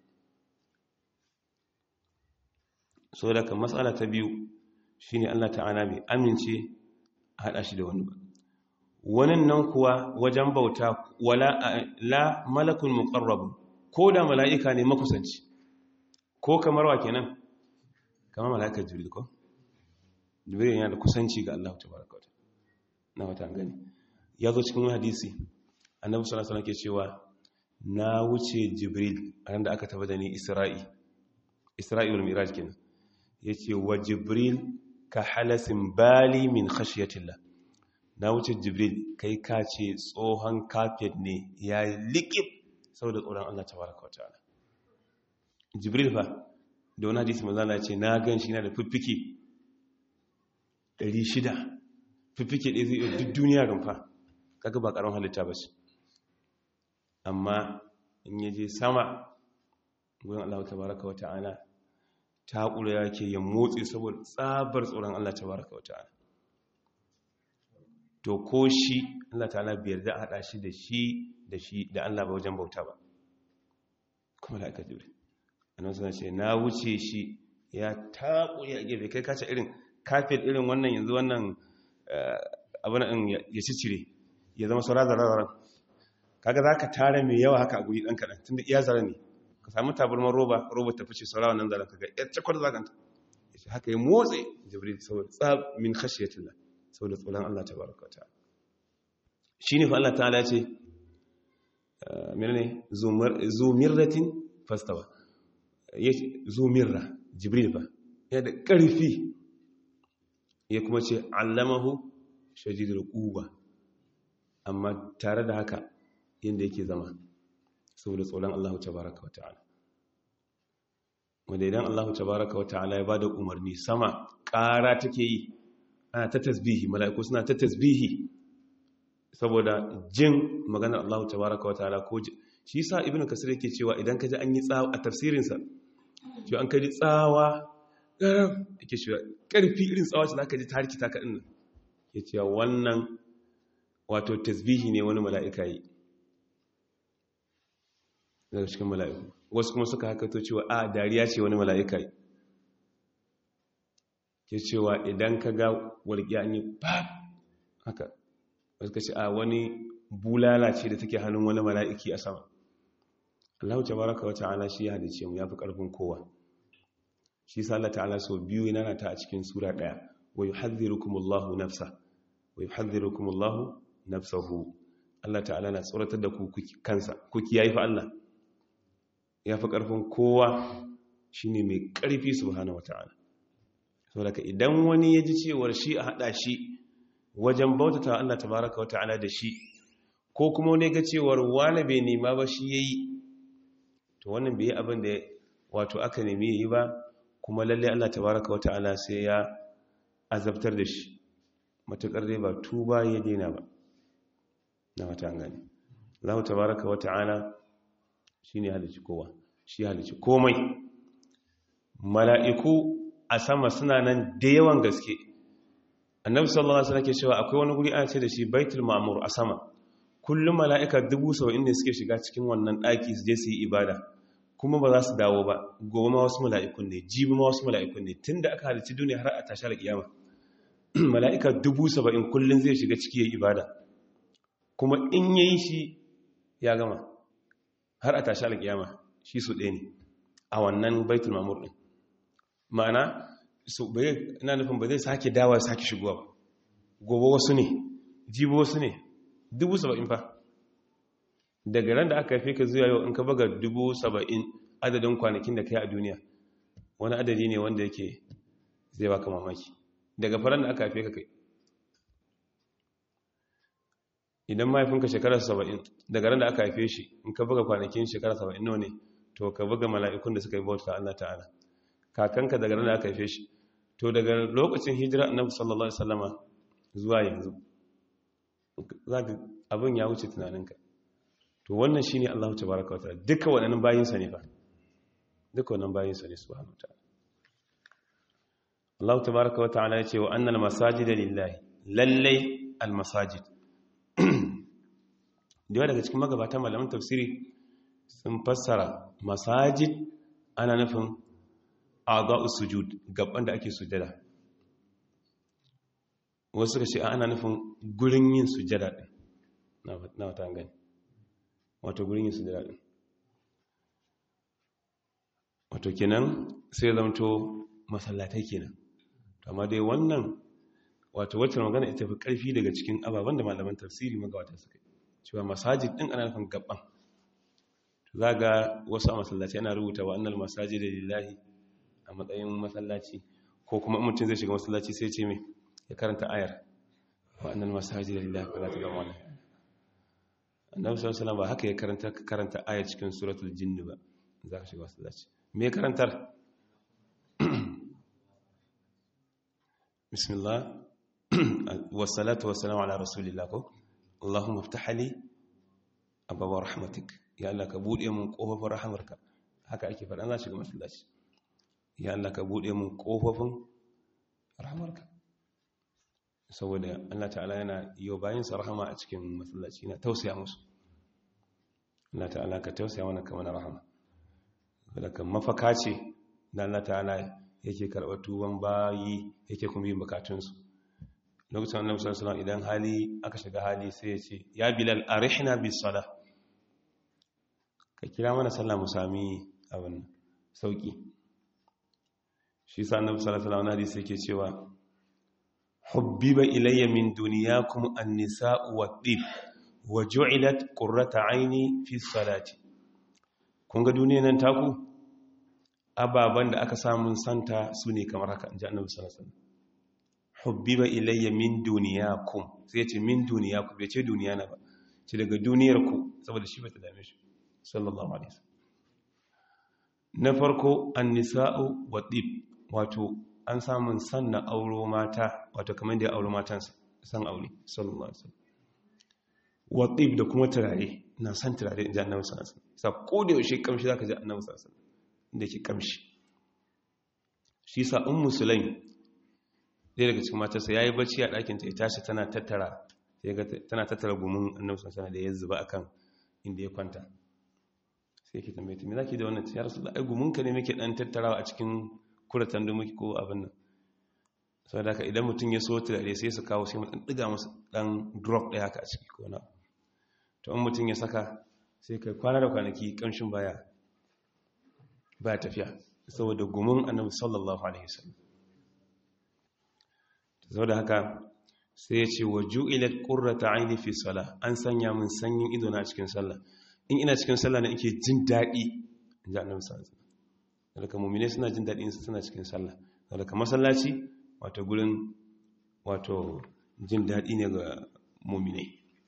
S1: so daga matsala ta biyu shine Allah ta'ala bai amince a hada shi da wani ba wannan nan kuwa wajen bauta wala la malakun muqarrab ko da mala'ika ne makusanci ko kamar wa kenan kamar mala'ikar jibril ko jibril yana da kusanci ga Allah tabaraka wa na wata gani ya zo cikin hadisi annabi sallallahu alaihi wasallam ke cewa na wuce jibril a ran da aka tabbata ni isra'i isra'il miraj kenan yace wa jibril ka halasin bali min khashiyatillah na wuce jibril kai ka ce tsohon kafet ne ya liƙib saboda tsoron Allah tabaraka wa ta'ala jibril fa da wani hadisi manzana ce na gan shi na da fiffike 600 fiffike ɗaya zai iya duk duniya rumfa kaga ba ƙaron halitta ba shi amma in yaje sama gudun Allah tabaraka wa ta'ala ta ƙura yake ya motsi saboda tsabar tsoron Allah tabaraka wa ta'ala to ko shi Allah ta'ala biyar da haɗa shi da shi da shi da Allah ba wajen bauta ba kuma da aka jure annan suna ce na wuce shi ya taƙuri a gefe kai kace irin kafin irin wannan yanzu wannan abin ɗin ya ci cire ya zama saura zara-zara kaga za ka tara mai yawa haka a guri ɗan kaɗan tun da iya zara ne ka samu tabarmar roba roba ta fice saura wannan zara kaga ya cakwar zaganta ya ce haka ya motsi jibril saboda tsab min khashiyatillah saboda tsoron Allah ta baraka ta shi ne fa Allah ta'ala ce menene zumirratin fastawa zumirra jibril ba ya da ƙarfi ya kuma ce allamahu shadidul quwwa amma tare da haka yanda yake zama saboda tsoron Allah tabaraka wa ta'ala wanda idan Allah tabaraka wa ta'ala ya bada umarni sama ƙara take yi ana ta tasbihi mala'iku suna ta tasbihi saboda jin maganar Allah tabaraka wa ta'ala ko shi yasa ibnu kasir yake cewa idan ka ji an yi tsawa a tafsirin sa to an kaji tsawa yake cewa karfi irin tsawa ce zaka ji ta harkita ka din yake cewa wannan wato tasbihi ne wani mala'ika yi daga cikin mala'iku wasu kuma suka hakato cewa a dariya ce wani mala'ika yi ke cewa idan ka ga walƙiya an yi ba haka wasu ka ce a wani bulala ce da take hannun wani mala'iki a sama Allah ta baraka wa ta'ala shi ya hadice mu ya fi ƙarfin kowa shi sa Allah ta'ala sau biyu yana ta a cikin sura ɗaya wa yi hadhirukumullahu nafsa wa yi hadhirukumullahu nafsahu Allah ta'ala na tsoratar da ku kansa ku kiyaye fa Allah ya fi ƙarfin kowa shine mai ƙarfi subhanahu wa ta'ala saboda idan wani ya ji cewar shi a haɗa shi wajen bautata Allah tabaraka wata'ala da shi ko kuma wani ga cewar wani bai nema ba shi yayi to wannan bai yi abin da wato aka nemi yayi ba kuma lalle Allah tabaraka wata'ala sai ya azabtar da shi matukar dai ba tuba ya daina ba na wata gani Allah tabaraka wata'ala shine halici kowa shi halici komai mala'iku a sama suna nan da yawan gaske annabi sallallahu alaihi wasallam ke cewa akwai wani guri ana ce da shi baitul ma'mur a sama kullum mala'ika dubu saba'in ne suke shiga cikin wannan daki su je su yi ibada kuma ba za su dawo ba gobe ma wasu mala'ikun ne jibi ma wasu mala'ikun ne tunda aka halicci duniya har a tashi alƙiyama mala'ika dubu saba'in kullum zai shiga ciki yayi ibada kuma in yayi shi ya gama har a tashi alƙiyama shi su ɗaya ne a wannan baitul ma'mur din ma'ana ina nufin ba zai sake dawa sake shigowa ba gobe wasu ne jibi wasu ne dubu saba'in fa daga ran da aka haife ka zuwa yau in ka baga dubu saba'in adadin kwanakin da ka yi a duniya wani adadi ne wanda yake zai baka mamaki daga faran da aka haife ka kai idan mahaifinka shekarar saba'in daga ran da aka haife shi in ka buga kwanakin shekarar saba'in nawa ne to ka buga mala'ikun da suka yi bauta Allah ta'ala kakanka daga ran da aka haife shi to daga lokacin hijira annabi sallallahu alaihi wasallama zuwa yanzu zaka abin ya wuce tunaninka to wannan shine Allah tabaaraka wa ta'ala duka waɗannan bayin sa ne fa duka wannan bayin sa ne subhanahu wa ta'ala Allah tabaaraka wa ta'ala yace wa annal masajida lillahi lallai al masajid da daga cikin magabatan malaman tafsiri sun fassara masajid ana nufin a'dha'us sujud gaban da ake sujada wasu suka ce ana nufin gurin yin sujada din na wata gani wato gurin yin sujada din wato kenan sai zamto masallatai kenan amma dai wannan wato wacce magana ita fi karfi daga cikin ababen da malaman tafsiri magawata suka yi cewa masajid din ana nufin gaban za ga wasu a masallaci ana rubuta wa annal masajid lillahi a matsayin masallaci ko kuma mutum zai shiga masallaci sai ce mai ya karanta ayar wa annal masajid lillahi fala tad'u ma annabi sallallahu alaihi ba haka ya karanta karanta ayar cikin suratul jinn ba za ka shiga masallaci me karantar bismillah wassalatu wassalamu ala rasulillah ko allahumma iftah li abwaab rahmatik ya Allah ka bude mun kofofin rahamarka haka ake faɗa za shiga masallaci ya Allah ka bude mun kofofin rahamarka saboda Allah ta'ala yana yi bayan sa rahama a cikin masallaci na tausaya musu Allah ta'ala ka tausaya mana kamar rahama daga mafaka ce da Allah ta'ala yake karɓar tuban bayi yake kuma yin bukatunsu lokacin annabi sallallahu alaihi idan hali aka shiga hali sai ya ce ya bilal arihna bis salah ka kira mana sallah mu sami abin sauki shi sa annabi sallallahu alaihi wasallam hadisi yake cewa hubbiba ilayya min dunyakum an-nisa'u wat-tib wa ju'ilat qurrata 'aini fi salati kun ga duniyar nan taku ababan da aka samu santa su ne kamar haka inji annabi sallallahu alaihi wasallam hubbiba ilayya min duniyakum sai ce min duniyakum bai ce duniya na ba ce daga duniyar ku saboda shi ba ta dame shi sallallahu alaihi wasallam na farko an-nisa'u wa tib wato an samun san na auro mata wato kamar da ya auro matansa san aure sallallahu alaihi wasallam wa tib da kuma turare na san turare inji annabi sallallahu alaihi wasallam sa ko da yaushe kamshi zaka ji annabi sallallahu alaihi wasallam da ke kamshi shi sa ummu sulaim ɗaya daga cikin matarsa ya yi bacci a ɗakinta ya tashi tana tattara tana tattara gumin annabi sana da ya zuba a kan inda ya kwanta sai ke tambaye me za ki da wannan ya rasu da ai guminka ne muke ɗan tattarawa a cikin kuratan da muke ko abin nan sau da idan mutum ya so turare sai su kawo sai mu ɗan ɗiga musu ɗan drop ɗaya haka a ciki ko na to in mutum ya saka sai kai kwana da kwanaki ƙamshin baya baya tafiya saboda gumin annabi sallallahu alaihi wasallam zau da haka sai ya ce wa ju'ilat qurrata aini fi salah an sanya min sanyin ido na cikin sallah in ina cikin sallah ne ake jin dadi inji annabi sallallahu alaihi wasallam daga mu'mine suna jin dadi su suna cikin sallah daga masallaci wato gurin wato jin dadi ne ga mu'mine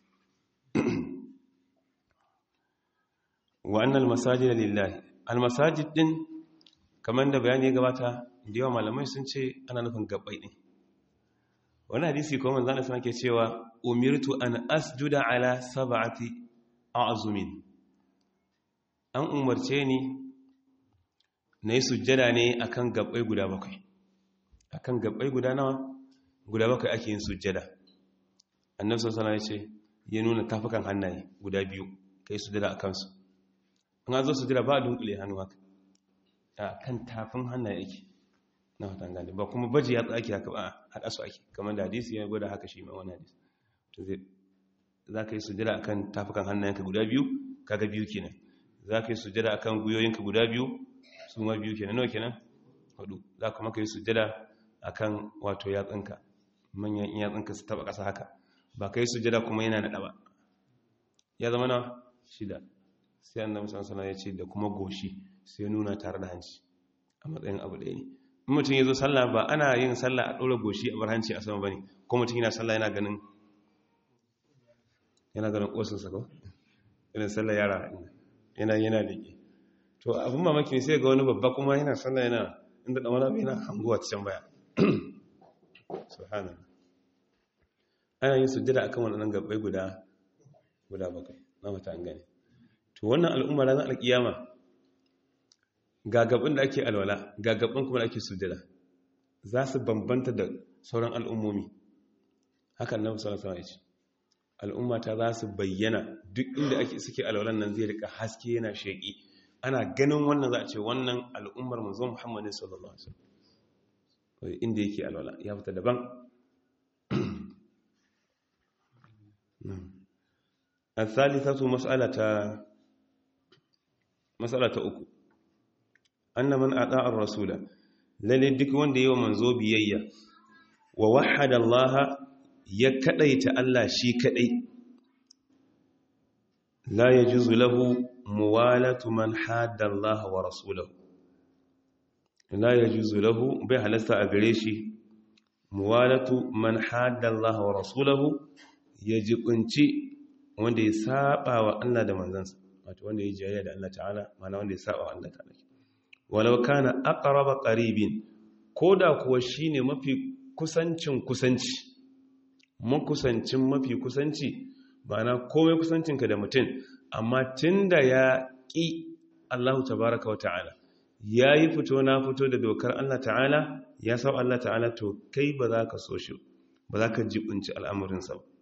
S1: wa annal masajida lillahi al masajid din kamar da bayani ya gabata da yawa malamai sun ce ana nufin gabbai din wani hadisi kuma manzan da suna ke cewa umirtu an asjuda ala sab'ati a'zumin an umarce ni na yi sujjada ne akan gabbai guda bakwai akan gabbai guda nawa guda bakwai ake yin sujjada annabi sallallahu alaihi wasallam ya ce ya nuna tafukan hannaye guda biyu kai sujjada akan su an zo sujjada ba dunkule hannu haka a kan tafin hannaye yake na watan gane ba kuma baji ya tsaki haka ba haɗa su ake kamar da hadisi ya gwada haka shi ma wani hadisi to zai za ka yi sujada akan tafukan hannayenka guda biyu kaga biyu kenan za ka yi sujada akan guyoyinka guda biyu su ma biyu kenan nawa kenan hudu za ka maka yi sujada akan wato yatsunka manyan yatsunka su taba ƙasa haka ba ka yi sujada kuma yana naɗa ba ya zama na shida sai annabi sallallahu alaihi ya ce da kuma goshi sai nuna tare da hanci a matsayin abu ɗaya ne in mutum ya zo sallah ba ana yin sallah a ɗora goshi a bar hanci a sama ba ne ko mutum yana sallah yana ganin yana ganin ƙosinsa ko irin sallar yara yana yana liƙe to abin mamaki ne sai ga wani babba kuma yana sallar yana inda ɗan wani yana hanguwa can baya subhanallah ana yin sujjada akan wannan gabbai guda guda bakwai na mata an gane to wannan al'umma ranar alkiyama ga gaban da ake alwala ga gaban kuma da ake sujjada za su bambanta da sauran al'ummomi hakan nan sallallahu alaihi wasallam al'umma ta za su bayyana duk inda ake suke alwalan nan zai rika haske yana sheki ana ganin wannan za a ce wannan al'ummar manzo Muhammadin sallallahu alaihi wasallam inda yake alwala ya fita daban الثالثة مسألة مسألة أكو أن من أطاع الرسول lalle duk wanda yawa manzo biyayya wa wahada Allah ya kadaita Allah shi kadai la yajuzu lahu muwalatu man hadda Allah wa rasulahu la yajuzu lahu bai halasta a gare shi muwalatu man hadda Allah wa rasulahu ya jibinci wanda ya saba wa Allah da manzansa wato wanda ya jayayya da Allah ta'ala mana wanda ya saba wa Allah ta'ala walau kana aqraba qaribin koda kuwa shine mafi kusancin kusanci makusancin mafi kusanci ma'ana komai kusancinka da mutum amma tunda ya ƙi Allah tabaraka wa ta'ala yayi fito na fito da dokar Allah ta'ala ya sau Allah ta'ala to kai ba za ka so shi ba za ka jibinci al'amurinsa ba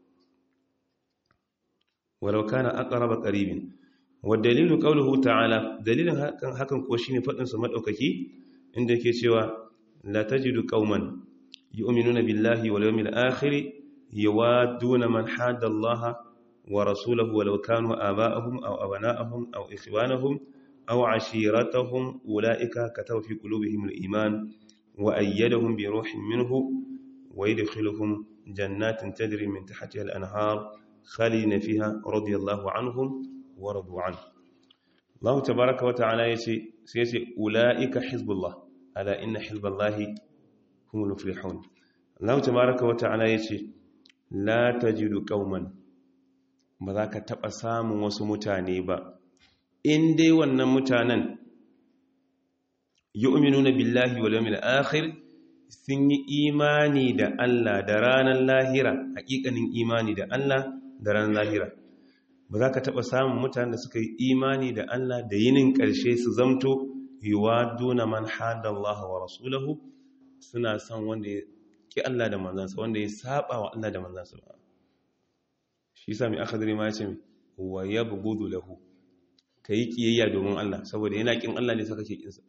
S1: walau kana aqraba qaribin والدليل قوله تعالى دليل hakan ko shine fadin sa madaukaki inda yake cewa la tajidu qauman yu'minuna billahi wal yawmil akhir yawaduna man hada Allah wa rasulahu walau kanu aba'ahum aw abana'ahum aw ikhwanahum aw ashiratahum ulaika kataba fi qulubihim al iman wa ayyadahum bi ruhin minhu wa yadkhiluhum jannatin tajri min tahtiha al anhar khalidina fiha radiyallahu anhum waradu an Allah tabaraka wa ta'ala yace sai yace ulaika hizbullah ala inna hizballahi humul muflihun Allah tabaraka wa ta'ala yace la tajidu qauman ba za ka taba samun wasu mutane ba in dai wannan mutanen yu'minuna billahi wal yawmil akhir sun yi imani da Allah da ranar lahira hakikanin imani da Allah da ranar lahira ba za ka taɓa samun mutane da suka yi imani da Allah da yinin ƙarshe su zamto yiwa duna man hada Allah wa rasulahu suna son wanda ya ƙi Allah da manzansa wanda ya saba wa Allah da manzansa ba shi sami akadari ma ya ce wa ya bugudu lahu ka yi ƙiyayya domin Allah saboda yana ƙin Allah ne saka ke ƙinsa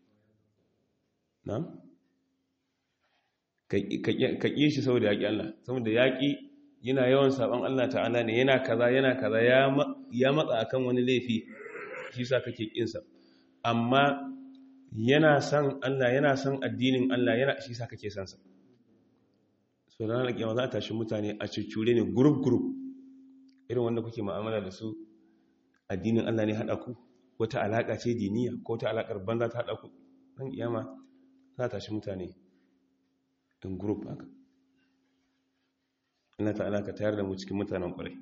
S1: na? ka ƙi shi saboda ya ƙi Allah saboda ya ƙi yana yawan saban Allah ta'ala ne yana kaza yana kaza ya matsa akan wani laifi shi sa kake kinsa amma yana san Allah yana san addinin Allah yana shi sa kake sansa so da ranar kiyama za a tashi mutane a cuccure ne group group irin wanda kuke mu'amala da su addinin Allah ne hada ku wata alaka ce diniya ko ta alakar banza ta hada ku dan kiyama za a tashi mutane in group haka Allah ta'ala ka tayar da mu cikin mutanen ƙwarai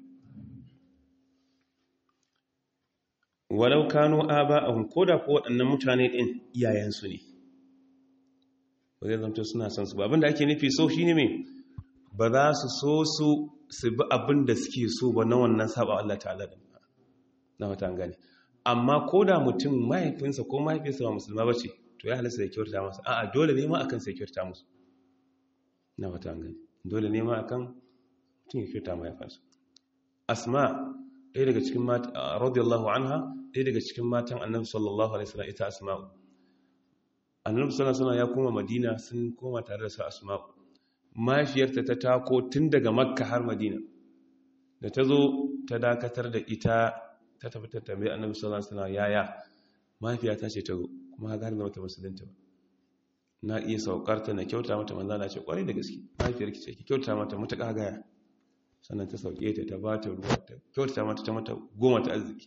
S1: walau kano aba'ahum koda ko waɗannan mutane ɗin iyayensu ne ba zai zanto suna son su ba abinda ake nufi so shine me ba za su so su su bi abin da suke so ba na wannan saba Allah ta'ala da na wata gane amma koda mutum mahaifinsa ko mahaifinsa ba musulma bace to ya halasta da kyauta masa a'a dole ne ma akan sai kyauta musu na wata gane dole ne ma akan mutum ya kyauta mahaifansa asma ɗaya daga cikin matan radiyallahu anha ɗaya daga cikin matan annabi sallallahu alaihi wasallam ita asma'u annabi sallallahu alaihi ya koma madina sun koma tare da su asma'u mahaifiyarta ta tako tun daga makka har madina da ta zo ta dakatar da ita ta tafi ta tambayi annabi sallallahu alaihi wasallam yaya mahaifiyata ce ta zo kuma ga har da mata musulunta ba na iya saukarta na kyauta mata manzo na ce kwarai da gaske mahaifiyarki ce ki kyauta mata mutaka gaya sannan ta sauke ta ta ba ta ruwa ta kyauta mata ta mata goma ta arziki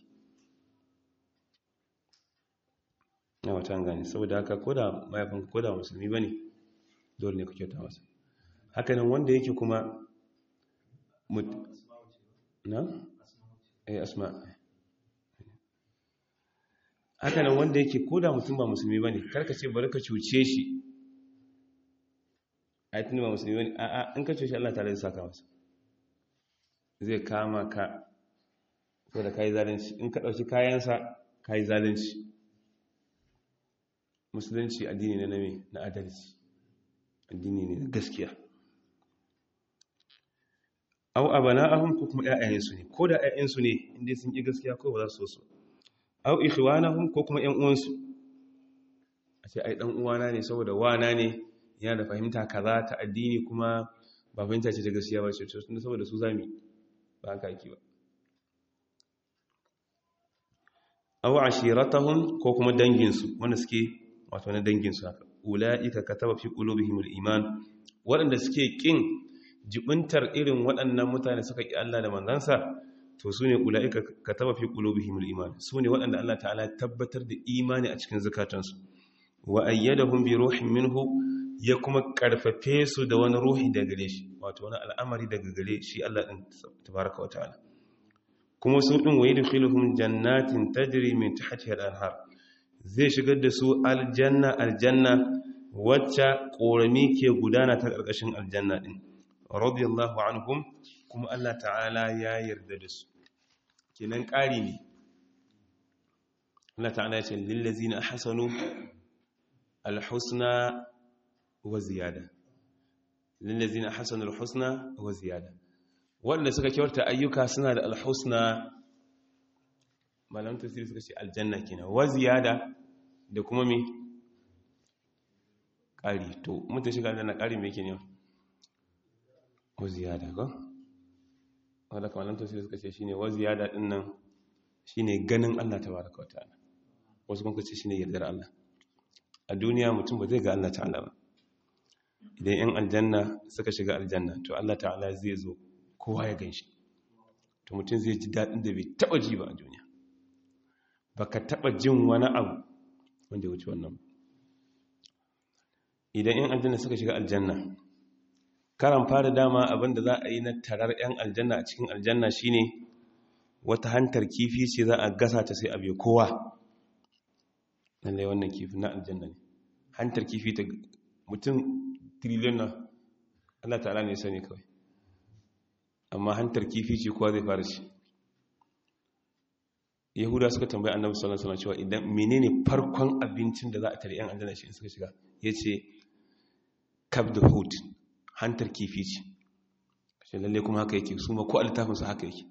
S1: na wata gani saboda haka koda mahaifin koda musulmi bane dole ne ku kyauta masa hakanan wanda yake kuma na? eh asma haka nan wanda yake koda mutum ba musulmi ba ne karka ce bari ka cuce shi a yi ba musulmi ba ne a in ka cuce Allah tare da saka masa zai kama ka ko da ka yi zalunci in ka ɗauki kayansa ka yi zalunci musulunci addini ne na me na adalci addini ne na gaskiya au abana'ahum ko kuma ƴaƴayensu ne ko da ƴaƴansu ne inda sun ƙi gaskiya ko ba za su so su au ikhwanahum ko kuma ƴan uwansu a ce ai dan uwana ne saboda wana ne yana da fahimta kaza ta addini kuma ba fahimta ce ta gaskiya ba ce to saboda su zami ba haka yake ba au ashiratahum ko kuma danginsu wanda suke wato na danginsu haka ula'ika kataba fi qulubihimul iman waɗanda suke kin jibintar irin waɗannan mutane suka ƙi Allah da manzansa to su ne ula'ika ka taba fi ƙulubihimul iman su ne waɗanda Allah ta'ala tabbatar da imani a cikin zukatansu wa ayyadahum bi ruhin minhu ya kuma ƙarfafe su da wani ruhi daga gare shi wato wani al'amari daga gare shi Allah ɗin tabaraka wa ta'ala kuma su ɗin wa yadkhiluhum jannatin tajri min tahtiha al-anhar zai shigar da su aljanna aljanna wacce ƙorami ke gudana ta ƙarƙashin aljanna ɗin radiyallahu anhum kuma Allah ta'ala ya yarda da su kenan ƙari ne Allah ta'ala ya ce lillazina ahsanu alhusna wa ziyada lillazina ahsanu alhusna wa ziyada wanda suka kyauta ayyuka suna da alhusna malam tafsiri suka ce aljanna kenan wa ziyada da kuma me ƙari to mutum shiga aljanna ƙari me yake ne wa ziyada ko wadda kamalan tafsir suka ce shine wa ziyada din nan shine ganin Allah tabaraka wa ta'ala wasu kuma ce shine yardar Allah a duniya mutum ba zai ga Allah ta'ala ba idan yan aljanna suka shiga aljanna to Allah ta'ala zai zo kowa ya ganshi to mutum zai ji dadin da bai taba ji ba a duniya baka taba jin wani abu wanda ya wuce wannan idan yan aljanna suka shiga aljanna karan fara dama abinda za a yi na tarar 'yan aljanna a cikin aljanna shine wata hantar kifi ce za a gasa ta sai abe kowa lallai wannan kifi na aljanna ne hantar kifi ta mutum triliyon na Allah ta'ala ne sani kawai amma hantar kifi ce kowa zai fara shi yahuda suka tambayi annabi sallallahu alaihi wasallam cewa idan menene farkon abincin da za a tare 'yan aljanna shi suka shiga yace kabd hut hantar kifi ce shi lalle kuma haka yake su ma ko littafinsu haka yake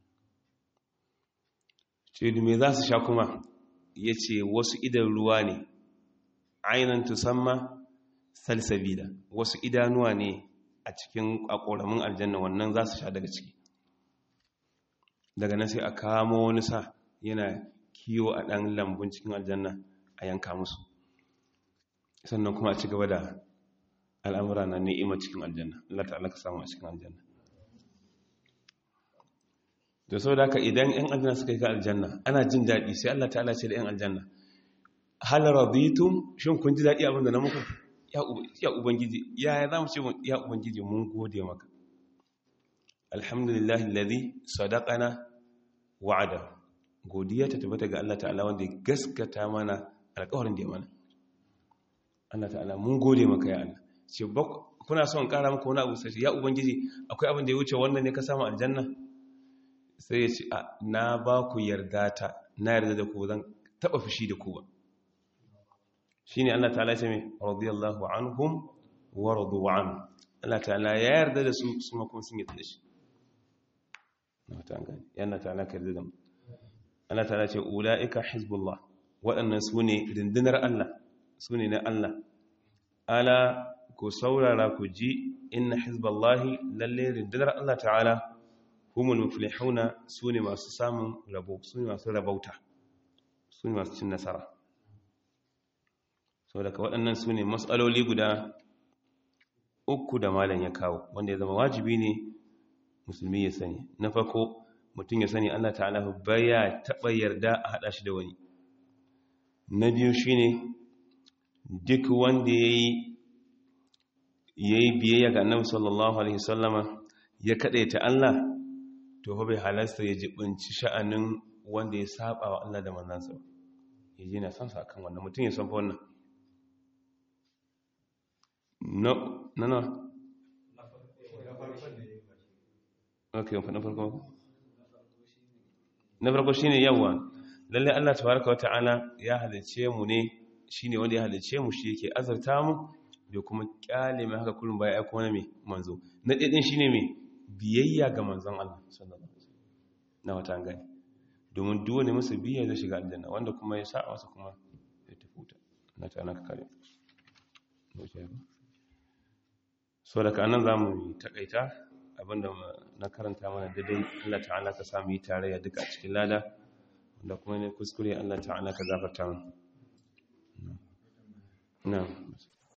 S1: ce da me za su sha kuma ya ce wasu idan ruwa ne ainihin tusamma salsabila wasu idanuwa ne a cikin akoramin aljanna wannan za su sha daga ciki daga nan sai a kamo wani sa yana kiwo a ɗan lambun cikin aljanna a yanka musu sannan kuma a ci gaba da al'amura na ni'ima cikin aljanna Allah ta'ala ka samu a cikin aljanna da sau da idan 'yan aljanna suka yi ga aljanna ana jin daɗi sai Allah ta'ala ce da 'yan aljanna hal raditum shin kun ji daɗi abinda na muku ya ubangiji ya za mu ce ya ubangiji mun gode maka alhamdulillahi alladhi sadaqana wa'ada godiya ta tabbata ga Allah ta'ala wanda ya gaskata mana alƙawarin da ya mana Allah ta'ala mun gode maka ya Allah ce kuna son kara maka wani abu sai ya ubangiji akwai abin da ya wuce wannan ne ka samu aljanna sai ya ce na ba ku yarda ta na yarda da ku zan taba fushi da ku ba shine Allah ta'ala ce mai radiyallahu anhum wa radu an Allah ta'ala ya yarda da su su ma kuma sun yarda da shi na ta gani yana ta'ala ka yarda da mu Allah ta'ala ce ulaika hizbullah waɗannan su ne rundunar Allah su ne na Allah ala ku saurara ku ji inna hizballahi lalle rundunar Allah ta'ala humul muflihuna su ne masu samun rabo su ne masu rabauta su ne masu cin nasara sau daga waɗannan su ne matsaloli guda uku da malam ya kawo wanda ya zama wajibi ne musulmi ya sani na farko mutum ya sani Allah ta'ala baya taɓa yarda a haɗa shi da wani na biyu shine duk wanda ya yi biyayya ga annabi sallallahu alaihi sallama ya ta Allah to fa bai halasta ya jibinci sha'anin wanda ya saba wa Allah da manzansa ya ji na san sa kan wannan mutum ya san fa wannan no no no okay na farko na farko shine yawa lalle Allah tabaraka wa ta'ala ya halice mu ne shine wanda ya halice mu shi yake azarta mu da kuma kyale mai haka kullum baya aiko na mai manzo na ɗaya shi ne mai biyayya ga manzon Allah sallallahu alaihi wasallam na wata gani domin duk wani musu biyayya zai shiga aljanna wanda kuma ya sa masa kuma ya tafi wuta na ta naka kare so daga anan zamu takaita abinda na karanta mana daidai Allah ta'ala ka samu yi tarayya duka a cikin lada wanda kuma ne kuskure Allah ta'ala ka gafarta mu na'am